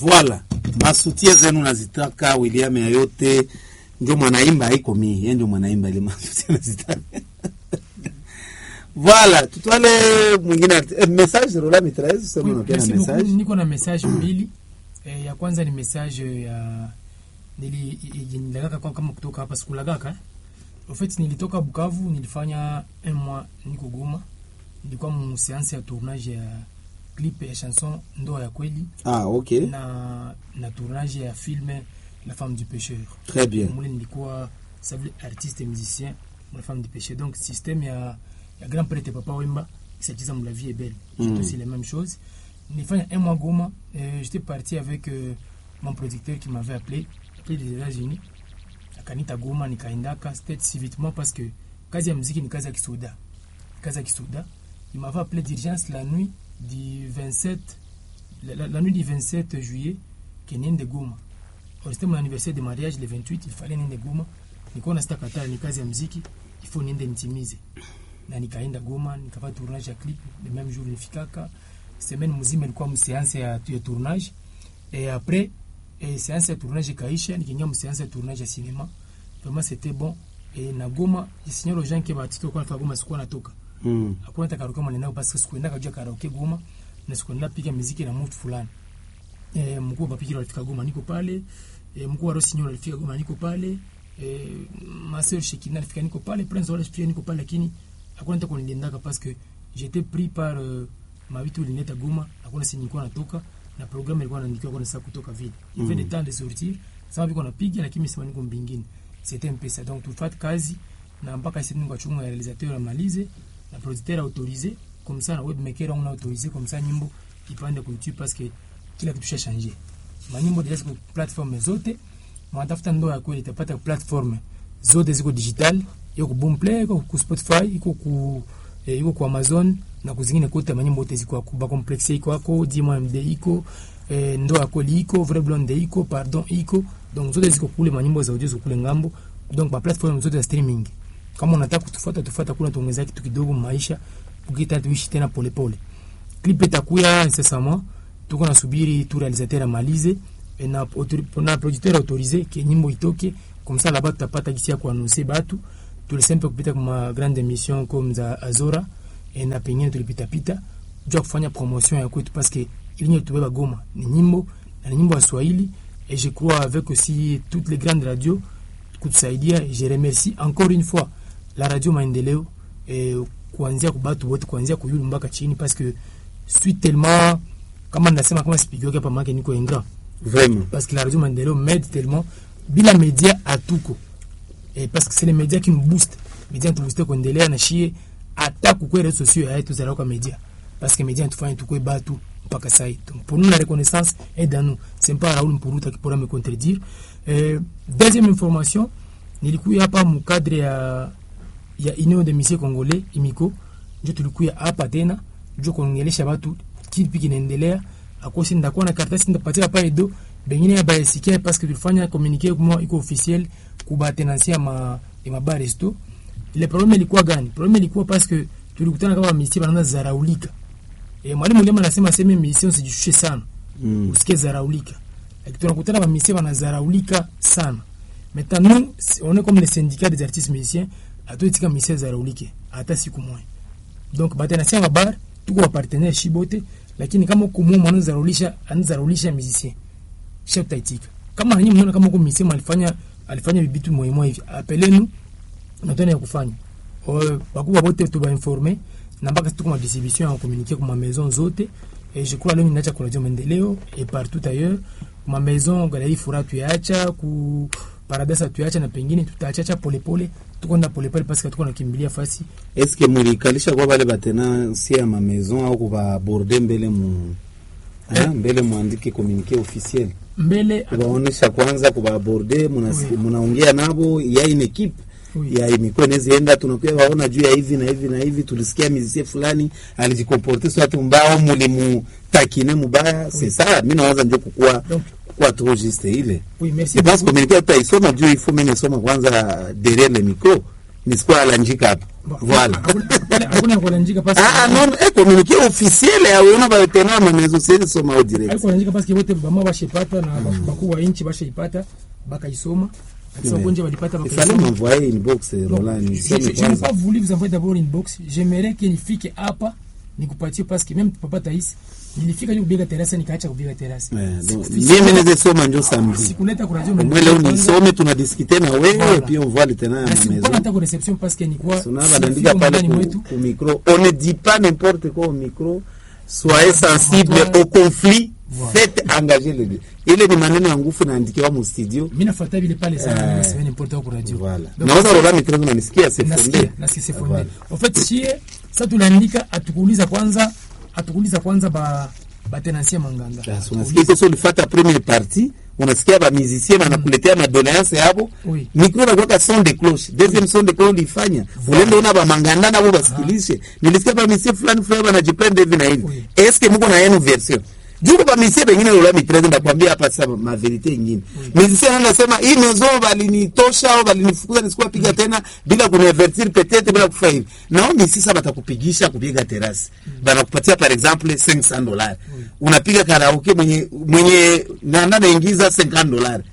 Voilà, masutie zenu nazitaka William yayote ndio mwanaimba haiko mie, yeye ndio mwanaimba ile masutie nazitaka. Voilà, tutwale mwingine eh, message rola mitraise sema Oui, unapenda merci beaucoup. message. Niko na message mbili. Eh, ya kwanza ni message ya nili nililagaka kwa kama kutoka hapa sikulagaka. eh. En fait nilitoka Bukavu nilifanya un mois niko Goma. Nilikuwa mu séance ya tournage ya clip ya chanson Ndoa ya kweli Ah, OK. na na tournage ya film La femme du pêcheur. Très bien. Mule nilikuwa savile artiste et musicien La femme du pêcheur. Donc système ya ya grand prêtre Papa Wemba s'agissant de la vie est belle. C'est Mm. aussi les mêmes choses. Nilifanya un mois Goma, euh, j'étais parti avec euh, mon producteur qui m'avait appelé, appelé des États-Unis. Akanita Goma nikaendaka c'était si vitement parce que kazi ya muziki ni kazi ya kisoda. Kazi ya kisoda. Il m'avait appelé d'urgence la nuit du 27 la, la, la nuit du 27 juillet que niende Goma. Or, C'était mon anniversaire de mariage le 28, il fallait niende Goma. Nilikuwa nasita katara ni kazi ya muziki, il faut niende nitimize. Na nikaenda Goma, nikafanya tournage ya clip, le même jour nifikaka. Semaine mzima ilikuwa mseanse ya, ya tournage. Et après, et séance ya tournage ikaisha, nikiingia mseanse ya tournage ya cinéma. Vraiment c'était bon. Et na Goma, jisinyalo aux gens que batito kwa nafaa Goma sikuwa natoka. Mm. Hakuna hata karaoke mwaneneo parce que sikuenda kujua karaoke Goma na sikuenda piga muziki na mtu fulani. Eh, mkuu wa mapikiro alifika Goma niko pale. Eh, mkuu wa Rosinyo alifika Goma niko pale. Eh, Marcel Shekina alifika niko pale. Prince Wale pia niko pale lakini hakuna hata kuniendaka parce que j'étais pris par euh, mavitu ilineta Goma. Hakuna si nilikuwa natoka na programme ilikuwa inaandikiwa kwa saa kutoka vile. Il y avait Mm. des temps de sortir. Sasa biko napiga lakini msema niko mbingine. C'était un peu ça. Donc tufate kazi na mpaka sisi niko chunga ya realisateur amalize na producteur autorisé comme ça na webmaker on a autorisé comme ça nyimbo ipande kwa YouTube parce que kila kitu cha changer. Manyimbo deja kwa platform zote, mwatafuta ndoa ya kweli itapata platform zote ziko digital, iko ku Boomplay, iko ku Spotify, iko ku eh, iko ku Amazon na kuzingine kote manyimbo yote ziko ku ba complexe iko ako Dimo MD iko eh, ndoa ya kweli iko Vrai Blonde iko Pardon iko donc zote ziko kule manyimbo za audio ziko kule ngambo donc ba platform zote za streaming kama unataka kutufuata tufuata, kuna tuongeza kitu kidogo maisha, ukita tuishi tena polepole. Clip itakuya incessamment, tuko nasubiri tu realisateur amalize et na, autori- na producteur autorisé ke nyimbo itoke comme ça là-bas tutapata gisi ya kuannoncer batu tulisempe kupita kuma grande émission comme za Azora et na pengine tulipita pita jua kufanya promotion ya kwetu parce que ilinyo tubeba Goma ni nyimbo na ni nyimbo ya Swahili et je crois avec aussi toutes les grandes radios kutusaidia. Je remercie encore une fois la radio Maendeleo eh, kuanzia kubatu wote kuanzia kuyulu mpaka chini parce que suis tellement kama nasema kama sipigioke hapa make niko ingra Vraiment. parce que la radio Maendeleo m'aide tellement bila media atuko eh, parce que c'est les médias qui nous boostent media tu booster kuendelea na shie hata kukwe redes sociaux ya yetu za kwa media parce que media tufanye tukwe batu mpaka sai donc pour nous la reconnaissance est dans nous c'est pas Raoul Mpuruta qui pourra me contredire euh, deuxième information nilikuya hapa mu cadre ya ya Union de Musiciens Congolais imiko ndio tulikuya hapa tena ndio kuongelesha watu kipi kinaendelea akosi ndakuwa na karatasi ndapatia pale do bengine ya bayasikia parce que tulifanya communiqué kwa iko officiel kuba tenansia ma ya mabar resto ile problème ilikuwa gani problème ilikuwa parce que tulikutana kama misi banaanza zaraulika e, mwalimu Lema anasema sema misi usijishushe sana Mm. usikie zaraulika lakini tunakutana ba misi wanazaraulika sana maintenant nous si- on est comme les syndicats des artistes musiciens atoitika misi zaraulike hata siku moja donc batenasia mabar tuko wa partenaire shibote lakini kama uko mumu anazaraulisha anazaraulisha musicien chef taitika kama nyinyi mnaona kama uko musicien alifanya alifanya bibitu moyo hivi apelenu natana ya kufanya O, bakubwa bote tuba informer na mpaka tuko ma distribution ya communiquer kwa ma maison zote et je crois leo ninacha kwa radio maendeleo et partout ailleurs ma maison galerie fura tuacha ku paradisa tuacha na pengine tutaachacha polepole tuko na polepole parce que tuko nakimbilia fasi eske mulikalisha kwa bale batenansi ya mamaison au kubaborde mbele mu Ah, mbele muandike communique officiel mbele kubaonesha kwanza kubaborde munasi- Oui. munaongea nabo ya une equipe Oui. ya imikuwa nezienda tunakuya waona juu ya hivi na hivi na hivi tulisikia mizisie fulani alijikomporte swatu mbao mulimutakine mubaya c'est ça mi nawaza njo kukuwa donc kukuwa trop juste ile oui merci Je pense beaucoup. communiqué tutaisoma juu ifo mi nisoma kwanza derrière le micro nisikuwa alanjika hapa Bon, Voilà. hakuna- hakuna- hakuna kulanjika parce que- Ah, non, eh, communiqué officiel aweona baveterina mamezo siwezi soma au direct haiko kulanjika parce que wote bama bashepata na bakuu wa nchi bashaipata bakaisoma akisema Ouais. konje walipata il fallait bakaisoma m'envoyer une box Non, Roland je nisome je n'ai kwanza pas voulu vous envoyer d'abord une box j'aimerais que nifike hapa nikupatie parce que même papa Tais nilifika ni kubiga terasa nikaacha kubiga terasa Eh, donc, Sikufika- mimi naweza soma njo samedi sikuleta ku radio omwe leo nisome tunadiskute na wewe Voilà. puis on voit le tenant na ya sikuwa maison hata ku reception parce que nilikuwa Sona sifika banaandika pale ndani ku, mwetu ku micro on ne dit pas n'importe quoi au micro soyez sensible Voilà. au conflit Voilà. faites engager les deux ile ni maneno ya nguvu naandikiwa mu studio mimi nafuata vile pale sana Eh. na sema n'importe quoi ku radio voilà Donc, naweza rola micro unanisikia c'est nasikia fondé nasikia c'est Voilà. fondé en fait chie sasa tunaandika atukuuliza kwanza atukuuliza kwanza ba batenansia manganga Yes, unasikia koso ulifata première partie unasikia bamusicien banakuletea madoleance yabo Oui. mikro nakwaka son de cloche deuxième son de cloche ulifanya ulende una bamanganda nabo basikilishe nilisikia bamusicien fulani fulani banajiplende hivi na hivi Oui. eske muko na yenu version juko bamusicien bengine lola mitreze ndakwambia hapa sasa maverite ingine musicien anasema hii mezo balinitosha au balinifukuza nisikuwa piga tena bila kuniavertir peut-être bila kufa hivi naombi sisa batakupigisha kupiga terasi banakupatia par exemple 500 dollars unapiga karaoke mwenye mwenye nanda naingiza 50 dollars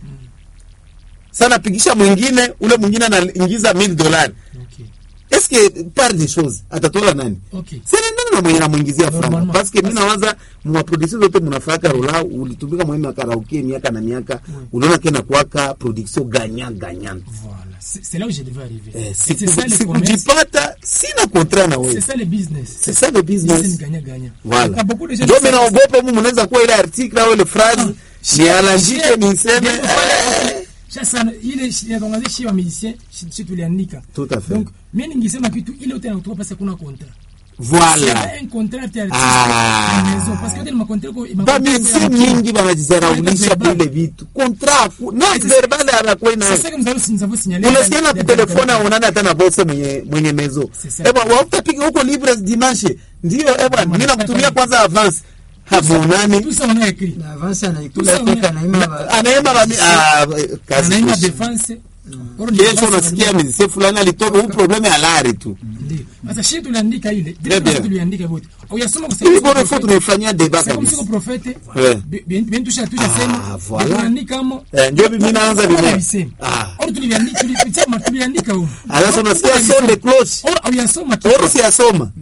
sana pigisha mwingine ule mwingine anaingiza 1000 dollars okay est-ce que par des choses atatola nani okay sinaendana na mwenye namwingizia franga Normalement. parce que mi nawaza mwaproduction zote mnafaka rola ulitumika mwemi ya karaoke miaka na miaka uliona kena kuwaka production ganya ganyana voilà c'est c'est là où je devais arriver Eh, c'est c'est ça siku- le commerce sikujipata sina contrat na c'est wewe ça le business c'est ça le business business gagnant gagnant voilà Quand beaucoup de gens ndio disent mimi ça, naogopa mu mnaweza kuwa ile article au ile phrase Shia- nialajike shia- niseme Ndio pale- eh, sasa ile inatangaza shi wa musicien shi shi tuliandika Tout à fait. donc mimi ningesema kitu ile yote inatoka pasi kuna contrat voilà C'est un contrat ati artiste Ah. na maison parce que yote ni makontrakt ko bamisie mingi banajizaraulisha vile vitu contrat not verbal anakuwa c'est nayo ça que nous avons nous avons signalé unasikia na dans- kutelefona dans- aonana hata na bose mwenye mwenye mezo C'est ça. ebwa wautapiga huko libres dimanche ndio ebwa mimi nakutumia kwanza avance hamuonani tout ça on a écrit na avance anaikula Tout ça, toka on- naima ba- anaema bami ah, kazi anaima kuishi. defense Oro ni kesho defense unasikia kabisa. mizisie fulani alitoka huu probleme alari tu Ndio. Sasa shi tuliandika ile Bien, bien. vile tuliandika wote uyasoma kwa ili sababu bora fo tunaifanyia deba c'est comme si kabisa ko prophète Ouais. bien bien tusha tusha Ah, sema voilà. tuliandika kama Eh, ndio mimi naanza vile. Ah. oro tuliandika tulipitia tuliandika huko alafu unasikia son de cloche oro uyasoma tu oro siyasoma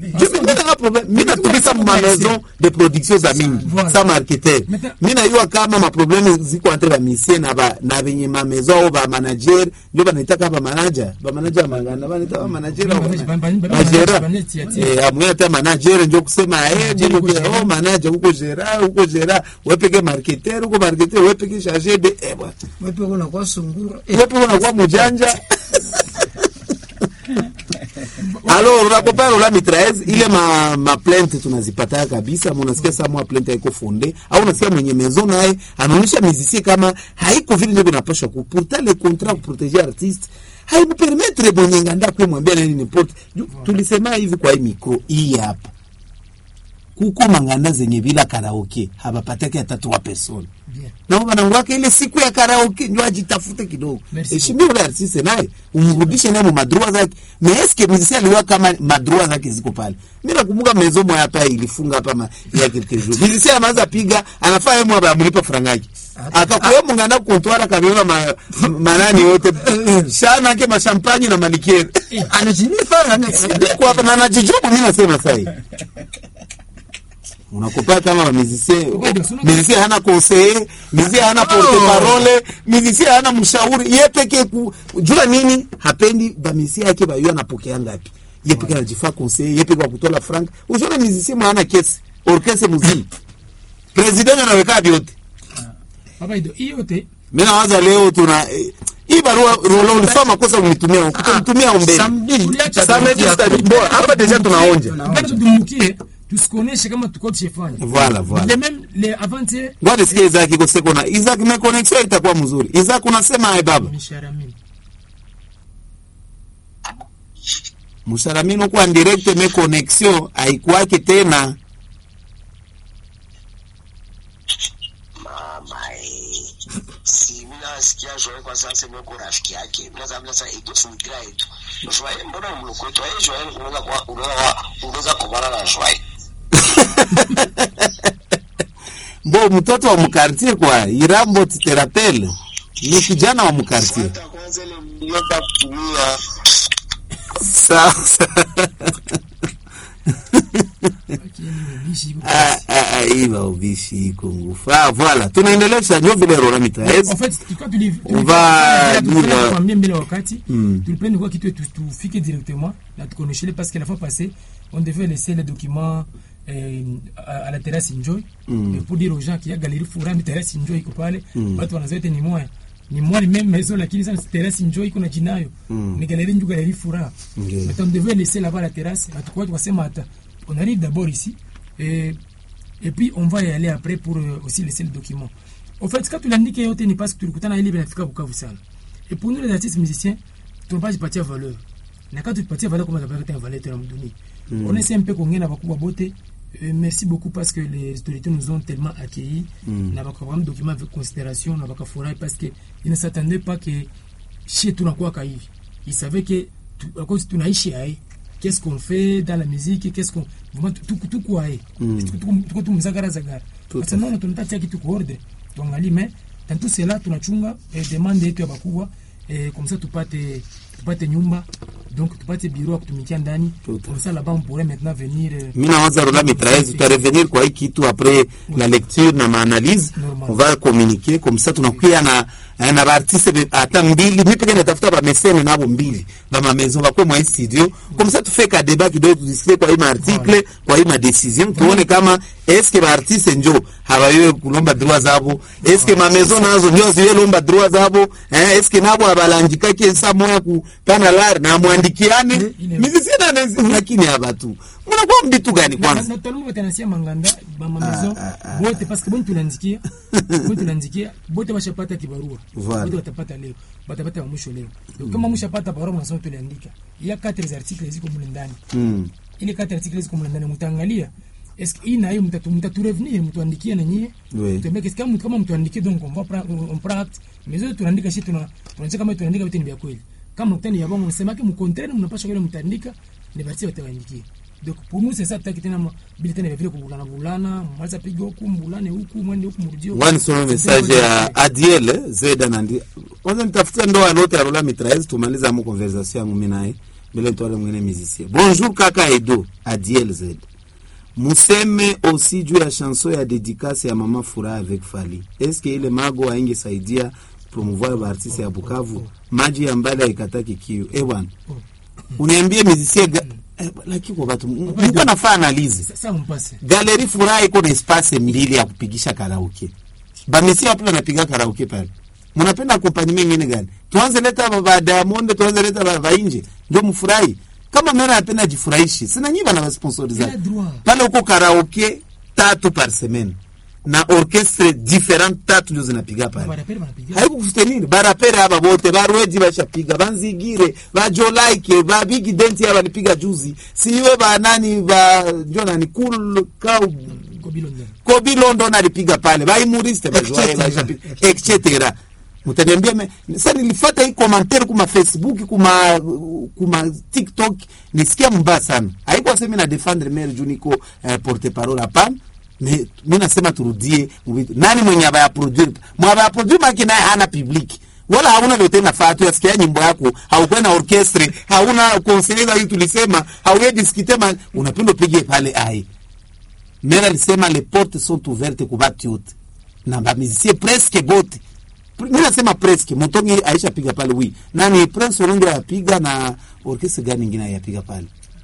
mi natumika mu maison de production za mingi Voilà. sa marketer Maintenant- mi nayua kama maprobleme ziko entre bamisie na ba- na benye mamezo au bamanager ndio banaitaka bamanaja bamanaja mangana banaita bamanager au Ba- ba- ba- ba- majera ba- tia- tia. amwe ata manager ndio kusema eh Manager ndio huko gera. oh manager huko gera huko gera wepeke marketer huko marketer wepeke chargé de eh bwana wepe unakuwa sungura Eh, wewe unakuwa mjanja alors unapopara ula mitraez ile ma, ma plainte tunazipata kabisa ama unasikia saa mwa plainte haiko fonde au unasikia mwenye maison naye anaonyesha mizisie kama haiko vile ndio inapaswa ku pourtant le contrat pour protéger artiste haimupermettre mwenye nganda kwe mwambia nani n'importe Ju- tulisema hivi kwa hii micro hii hapa kuko manganda zenye bila karaoke habapatake hata trois personnes bien nao wanangwake ile siku ya karaoke ndio ajitafute kidogo Merci heshimia ule artiste naye umrudishe naye mu madrua zake mais est-ce que musicien aliwa kama madrua zake ziko pale mimi nakumbuka mezo moya hapa ilifunga hapa ma, ya quelques jours musicien anaanza piga anafaa yeye mwa amlipa franga yake akakuwa mungana kontwara kabeba ma, manani yote shana yake mashampanye na malikiere anajinifa ana- kwa hapa na najijubu mimi nasema sasa hivi unakupa kama wa musicien musicien hana conseiller musicien hana porte parole musicien hana mshauri yeye peke ku jua nini hapendi ba musicien yake ba yeye anapokea ngapi yeye peke anajifaa conseiller yeye peke wa kutola frank usione musicien mwa hana kesi orchestre muziki president anaweka vyote baba ido hiyo yote mimi nawaza leo tuna eh, hii barua rolo ulifanya makosa unitumia ukunitumia ombeni Samedi, Tuliacha Samedi tutadi- bo hapa deja tunaonja Bado tudumukie tusikoneshe kama tuko tushefanya Voilà, voilà. les mêmes les avant-hier ngoja nisikie Isaac iko seko na Isaac na connection itakuwa mzuri Isaac unasema ai baba mishahara mingi msharamini kwa direct me connexion haikuwake tena mama eh, si mimi nasikia Joel kwa sasa mimi kwa rafiki yake mimi sasa mimi sasa ito funikira yetu Joel mbona mlokwetu eh Joel unaweza kwa unaweza unaweza kubana na Joel Bo mtoto wa mkartie kwa Irambo Titerapel ni kijana wa mkartie. hata kwanza ile mlienda kutumia Sawa sawa. Lakini ubishi iko Ah, ah, ah, iva ubishi iko ngufu. Ah, voilà. Tunaendelesha ndio vile Rora Mitraez. En fait, tulikuwa tuli- On va tulikuwa dire- tukwambia mbele wakati Mm. tulipenda kwa kitu tu- tufike directement na tukoneshele parce que la fois passée on devait laisser les documents eh, à, à la terrasse Enjoy Mm. Et pour dire aux gens qu'il y a galerie Furami terrasse Enjoy iko pale watu wanazoete ni moya ni moya ni même maison lakini sana terrasse Enjoy iko na jinayo Mm. ni galerie ndio galerie Fura Ndio. mais on devait laisser là-bas la terrasse na tukua tukasema hata on arrive d'abord ici et et puis on va y aller après pour euh, aussi laisser le document. Au fait, quand tuliandika yote ni parce que tulikutana ile binafika Bukavu sana. Et pour nous les artistes musiciens, tunapaswa jipatia valeur. Na quand tupatia valeur kama tunapata valeur tena mduni. On essaie un peu kuongea na bakubwa bote. Euh, merci beaucoup parce que les autorités nous ont tellement accueillis. Na bakawamu document avec considération, na bakafurahi parce que ils ne s'attendaient pas que chez tunakuwa hivi. Ils savaient que tu- à cause tunaishi hai qu'est-ce qu'on fait dans la musique qu'est-ce qu'on vraiment tuko tuko hai tuko tuko tumzagara zagara Tout sasa naona tunataka kitu kwa order tuangalie mais dans tout cela tunachunga eh, demande yetu ya bakubwa eh, comme ça tupate tupate nyumba donc tupate bureau ya kutumikia ndani Tout. comme ça là-bas on pourrait maintenant venir euh, Mimi nawaza Rora Mitraez tutarevenir kwa hii kitu après la lecture na maanalyse. Normal. On va communiquer comme ça tunakuya na eh, na baartiste be- hata mbili mimi pekee natafuta ba mesene nabo mbili ba ma maison bakwe mwa hii studio comme ça tufike ka débat kidogo tudiscuter kwa hii ma article kwa hii ma decision tuone kama est-ce que ba artiste njo hawayewe kulomba droit zabo est-ce que ma maison nazo ndio ziwe lomba droit zabo eh est-ce que nabo abalangikake saa moya ku pana lar na mwandikiane Ile- mimi sina nezi lakini haba tu mnakuwa mbitu gani na kwanza na tutalumu batanasia manganda bama maison bote parce que bon tulandikia bon tulandikia bote bashapata kibarua Voilà. bote watapata leo batapata wa mwisho leo donc kama mshapata barua mnasoma tuliandika il y a quatre articles ziko mule ndani mm. ile quatre articles ziko mule ndani mtaangalia est-ce que hii na hiyo mtatu mtatu revenir mtuandikie na nyie Oui. tuambie kesi kama kama mtuandikie donc on va prendre on prend acte mais zote tunaandika sisi tuna tunacheka kama tunaandika vitu ni vya kweli kama mtani ya bongo mnasema kama mkontrene mnapaswa kile mtaandika ni basi watawaandikia donc pour nous c'est ça tutaki tena ma- bila tena vile kubulana bulana mwanza piga huku mbulane huku mwende huku mrujio Ngwani soma message ya Adiel eh, Zeda nandi. Kwanza nitafutia ndoa lote ya Rola Mitraez tumalize amu conversation yangu mimi naye. Bila nitoa mwingine musicien. Bonjour kaka Edo, Adiel Zeda. Museme aussi juu ya chanson ya dédicace ya Mama Furaha avec Fali. Est-ce que ile mago aingesaidia promouvoir ba artiste ya Bukavu? Maji ya mbali haikataki kiu. Eh bwana. Uniambie musicien ga... eh, lakini kwa watu mko nafaa analize. sasa mpase Galeri Furaha iko na espace mbili ya kupigisha karaoke. Bamesi wapi wanapiga karaoke pale? Mnapenda accompagnement nyingine gani? Tuanze leta ba- ba Diamond, tuanze leta ba, ba nje. Ndio mfurahi. Kama mimi napenda jifurahishi. Sina nyinyi bana sponsoriza. Ila droit. Pale uko karaoke tatu par semaine. Na orchestre different tatu ndio zinapiga pale barapere banapiga haikukustenini barapere aba bote barweji bashapiga banzigire bajolaike ba big dent aba balipiga juzi siwe ba nani ba njo nani cool cow kwa bilonde kobi london alipiga pale baimuriste bajoae Etc. bashapiga etc mutaniambia me sasa nilifata hii commentaire kuma facebook kuma kuma tiktok nisikia mbaya sana haikuwa sema na defendre maire juu niko eh, porte parole hapana me mi nasema turudie muvitu nani mwenye abaya produire mwabaya produire maki naye hana public wala hauna vyote nafaa tu yasikia nyimbo yako haukuwa na orchestre hauna konsereza hii tulisema hauye diskite ma unapenda upige pale ai mera alisema les portes sont ouvertes kwa batu yote na bamizisie presque bote mi nasema presque motongi aisha piga pale wi nani prince olongi ayapiga na orkestre gani ingine ayapiga pale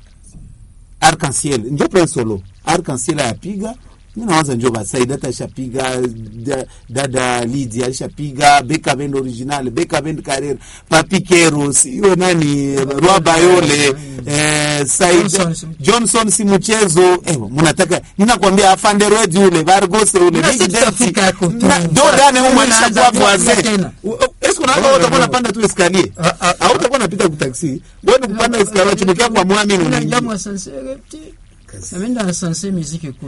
arc-en-ciel njo prince solo arc-en-ciel ayapiga mi nawaza njo basaidata aishapiga da- dada lidi aishapiga beka bend original beka bend carrera papikero siyo nani roi bayole eh, Saida- Johnson si- johnson si mchezo ewa munataka ninakwambia afanderwedi ule vargose ule Mna Big si Denti. tutafika yako tu. Na- ndo ndani humo Unaanza alishakuwa kuwa voisin. tena. U- u- eske unaanza wewe utakuwa unapanda tu escalier Ah, ah, ah. au utakuwa unapita ku taxi wewe ni kupanda escalier chumukia kwa mwami Kuna unaingia jamu wa Sansere, ti. kazi ameenda sanse muziki kule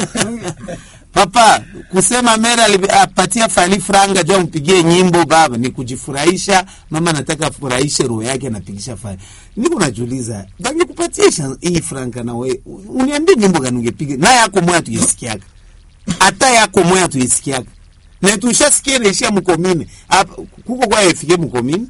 papa kusema mera ali- apatia fali franga jua mpigie nyimbo baba ni kujifurahisha mama anataka afurahishe roho yake anapigisha fali niko najuliza bangekupatia sha- hii franga na we uniambie nyimbo gani ungepiga na yako moya tuisikiaka hata yako moya tuisikiaka na tushasikia naishia mkomini Hapa, kuko kwa efike mkomini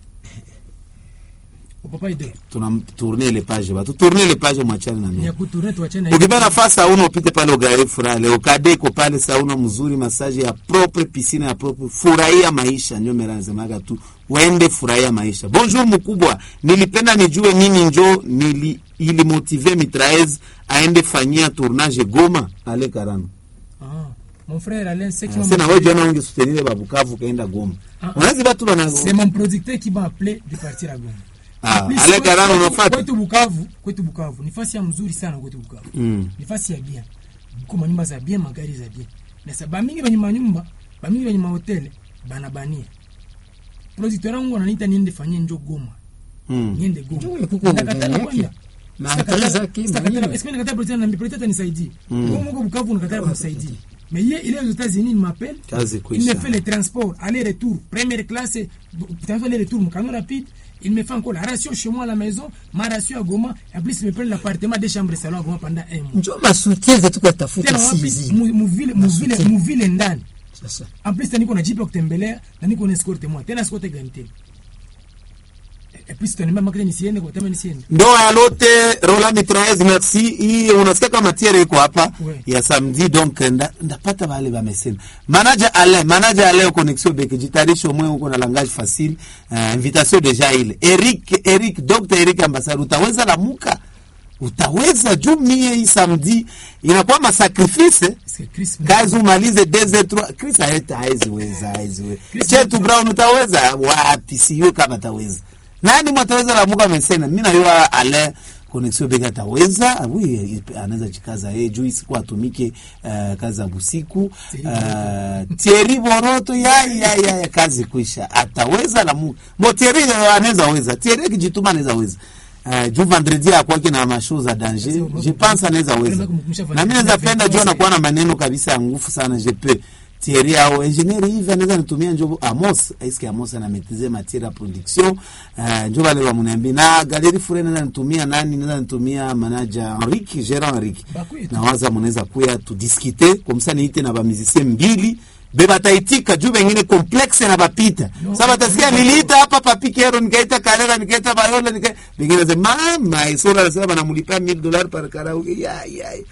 papa ide tunamtourne le page batu tourne le page mwachane na ni mimi ya kutourne tuachane na ukipewa nafasi sauno upite pale ugari furaha leo kadeko pale sauno mzuri masaji ya propre piscine ya propre furahia maisha ndio mera nasemaga tu wende furahia maisha bonjour mkubwa nilipenda nijue nini njo nili ili motive mitraez aende fanyia tournage Goma ale karano ah mon frère Alain c'est qui Ah, m'a sena wewe jana unge soutenir babukavu kaenda Goma Ah. unazi batu bana c'est mon producteur qui m'a appelé de partir à Goma Ah, En plus, Ale kwetu- Karano kwetu- unafuata? kwetu Bukavu kwetu Bukavu ni fasi ya mzuri sana kwetu Bukavu Mm. ni fasi ya bien kuko manyumba za bien magari za bien na sa bamingi benye manyumba bamingi benye mahotele banabania producteur wangu ananiita niende fanyie njo Goma Mm. niende Goma Njo kuko Nakatala gari kwenda. yake. Maakali zake Sitakatala- mwenyewe. est-ce que nakatala producteur na producteur atanisaidie Goma huko Bukavu nakatala kumsaidia mais hier il est aux États-Unis il m'appelle Kazi il kuisha. me fait les transports aller-retour première classe transport aller-retour mon camion rapide il me fait encore la ration chez moi à la maison ma ration à Goma en plus il me prend l'appartement des chambres et salon à Goma pendant un mois njo masoutien zetu kwa tafuta tena wapi sizi mu- muvile muvile Masuti. muvile ndani sasa en plus tena niko na jipe ya kutembelea na niko na escorte moi tena escorte gani tena et puis tutaniambia makile nisiende kwa tena nisiende ndoa ya lote rola mitraez merci hii unasikia kama tiere iko hapa Ouais. ya samedi donc nda, ndapata wale bamesema manaja ale manaja ale connexion beke jitarisho mwe uko na langage facile uh, invitation deja ile Eric Eric Dr Eric ambassadeur utaweza lamuka utaweza juu mie hii samedi inakuwa masacrifice eh? parce que Chris kazi umalize desert trois Chris haeta haizi weza haizi weza Chris chetu Mtu- Brown utaweza wapi sio kama ataweza nani mwataweza lamuka mesena mimi najua ale connexion bega ataweza oui anaweza jikaza yeye juu siku atumike uh, kazi za busiku uh, Thierry Boroto ya, ya, ya, ya kazi kuisha ataweza lamuka mo Thierry anaweza weza Thierry kijituma anaweza weza Uh, juu vendredi akwake na mashow za danger je pense anaweza weza na mimi naweza penda juu anakuwa na maneno kabisa ya nguvu sana je peux Thierry au engineer hivi anaweza nitumia njo Amos eske Amos ana maîtriser matière ya production uh, njo wale wamniambia na Galerie Fure naweza nitumia nani naweza nitumia manager Henrique Gérard Henrique Bakuye tu. na waza mnaweza kuya tu discuter comme ça niite na ba musicien mbili be bataitika juu bengine complexe na bapita No. sasa batasikia niliita hapa papikero nikaita karera nikaita bayola nika bengine sema mama isora anasema banamulipia 1000 dollars par karaoke ya ya